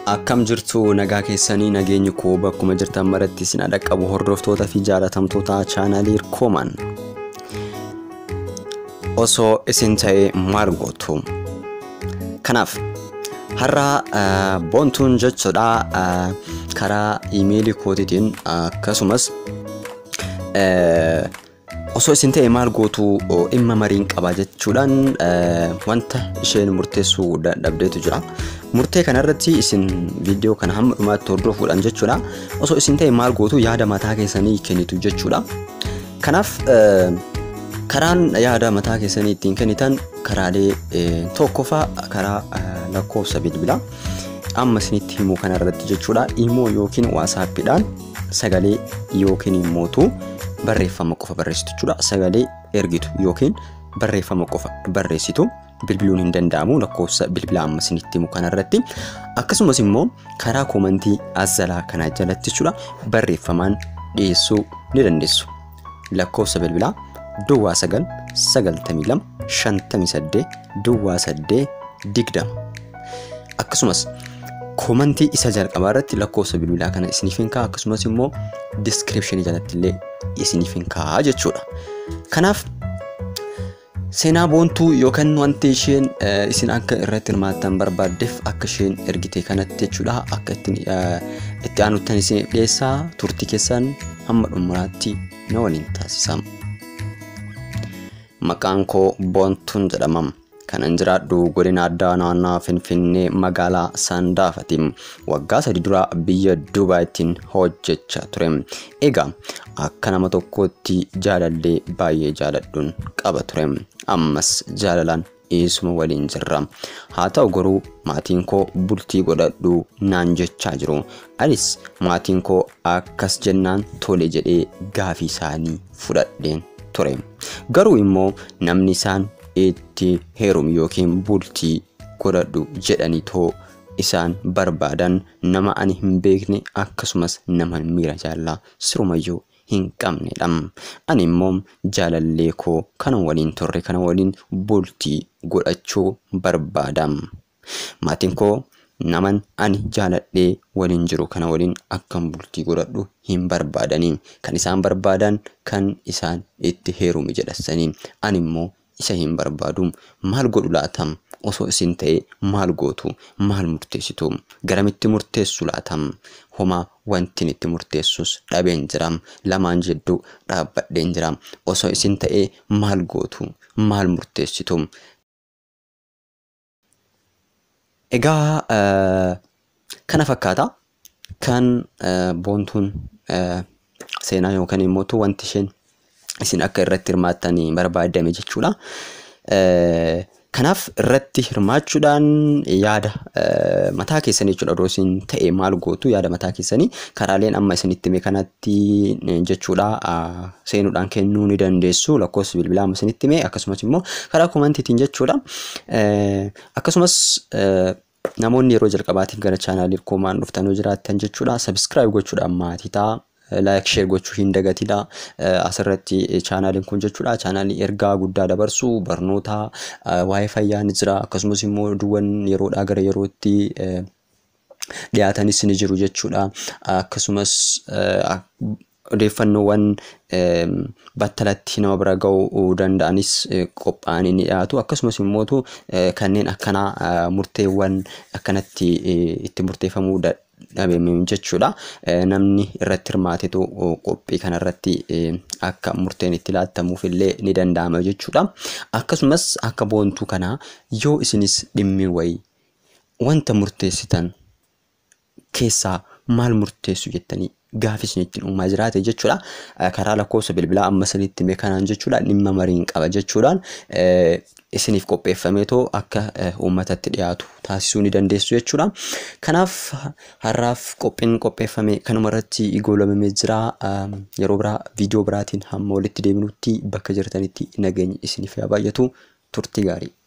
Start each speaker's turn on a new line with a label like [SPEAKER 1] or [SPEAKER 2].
[SPEAKER 1] Akkam jirtu nagaa keessanii nageenyi koo bakkuma jirtan maratti isin dhaqqabu hordoftoota fi jaalatamtoota chaanaalii Irkooman. Osoo isin ta'ee maal gootu? Kanaaf har'a boontuun jechuudha karaa iimeelii kootiitiin akkasumas osoo isin ta'e maal gootu dhimma mariin qaba jechuudhaan wanta isheen murteessuu dadhabdeetu jira. Murtee kanarratti isin viidiyoo kana hamma dhumaatti hordofuudhaan jechuudha. Osoo isin ta'e maal gootu yaada mataa keessanii kennitu jechuudha. Kanaaf karaan yaada mataa keessanii ittiin kennitan karaalee tokkoffaa karaa lakkoofsa bilbilaa amma isinitti himuu kanarratti jechuudha. Imoo yookiin waasaappiidhaan sagalee yookiin immootu barreeffama qofa barreessitu jechuudha. Sagalee ergitu yookiin barreeffama qofa barreessitu bilbiluun hin danda'amu lakkoofsa bilbilaa amma isinitti himu kanarratti. Akkasumas immoo karaa koomantii azalaa kanaa jalatti jechuudha barreeffamaan dhiyeessuu ni dandeessu. Lakkoofsa bilbilaa duwwaa sagal sagaltamii lama shantamii saddeet duwwaa saddeet digdama. Akkasumas koomantii isa jalqabaa irratti lakkoofsa bilbilaa kana isiniif hin kaa'a akkasumas immoo diskiripshinii jalatti illee isiniif hin kaa'a jechuudha. Kanaaf seenaa boontuu yookaan wanti isheen isin akka irratti hirmaattan barbaaddeef akka isheen ergite kanatti jechuudha akka itti aanuttan isin dhiyeessaa turtii keessan hamma dhumuraatti na waliin taasisama. Maqaan koo boontuun jedhamam. kanan jiraadhu godina addaa naannaa finfinnee magaalaa saandaafati waggaa sadi dura biyya duubaayittiin hojjechaa ture egaa akka nama tokkootti jaalallee baay'ee jaaladhuun qaba ture ammas jaalalaan dhiisuma waliin jirra haa ta'u garuu maatiin koo bultii godhadhu naan jechaa jiru anis maatiin koo akkas jennaan tole jedhee gaafii isaanii fudhadheen ture garuu immoo namni isaan itti heerum yookiin bultii godhadhu jedhanii too isaan barbaadan nama ani hin beekne akkasumas nama miira jaalala sirumayyuu hin qabnedha. Ani immoo jaalallee koo kana waliin turre kana waliin bultii godhachuu barbaada. Maatiin koo naman ani jaaladhee waliin jiru kana waliin akkan bultii godhadhu hin barbaadanii. Kan isaan barbaadan kan isaan itti heerumi jedhasanii. Ani immoo isa hin barbaadu maal godhu laatam osoo isin ta'e maal gootu maal murteessitu garamitti murteessu laatam homaa wantin itti murteessus dhabeen jira lamaan jidduu dhaabbadheen jira osoo isin ta'e maal gootu maal murteessitu. Egaa kana fakkaata kan boontuun seenaa yookaan immoo wanti isheen isin akka irratti hirmaattanii barbaadame jechuudha. Kanaaf irratti hirmaachuudhaan yaada mataa keessanii jechuudha odoo isin ta'e maal gootu yaada mataa keessanii karaaleen amma isinitti hime kanatti jechuudha seenuudhaan kennuu ni dandeessu lakkoofsa bilbilaa amma isinitti hime akkasumas immoo karaa koomantiitiin jechuudha. Akkasumas namoonni yeroo jalqabaatiif gara chaanaalii Irkoomaan dhuftan yoo jiraattan jechuudha sabiskiraayib gochuudhaan maatii ta'a. laayik sheer gochuu hin dagatidha. Asirratti chaanaaliin kun jechuudha. Chaanaalii ergaa guddaa dabarsu barnoota waa'ee fayyaa ni jira. Akkasumas immoo oduuwwan yeroodhaa gara yerootti dhiyaatanis ni jiru jechuudha. Akkasumas odeeffannoowwan battalatti nama bira ga'uu danda'anis qophaa'anii ni dhiyaatu. Akkasumas immoo kanneen akkanaa murteewwan akkanatti itti murteeffamuu dhabeeme jechuudha. Namni irratti hirmaatetu qophii kanarratti akka murteen itti laattamuuf illee ni danda'ama jechuudha. Akkasumas akka boontuu kanaa yoo isinis dhimmi wayii wanta murteessitan keessaa maal murteessu jettanii gaafii isinitti uumaa jiraate jechuudha. Karaa lakkoofsa bilbilaa amma isinitti hime kanaan jechuudha dhimma mariin qaba jechuudhaan isiniif qopheeffameetoo akka uummatatti dhiyaatu taasisuu ni dandeessu jechuudha. Kanaaf har'aaf qophiin qopheeffame kanuma irratti goolabamee jira. Yeroo biraa viidiyoo biraatiin hamma walitti deebinutti bakka jirtanitti nageenyi isiniif haa baay'atu turtii gaarii.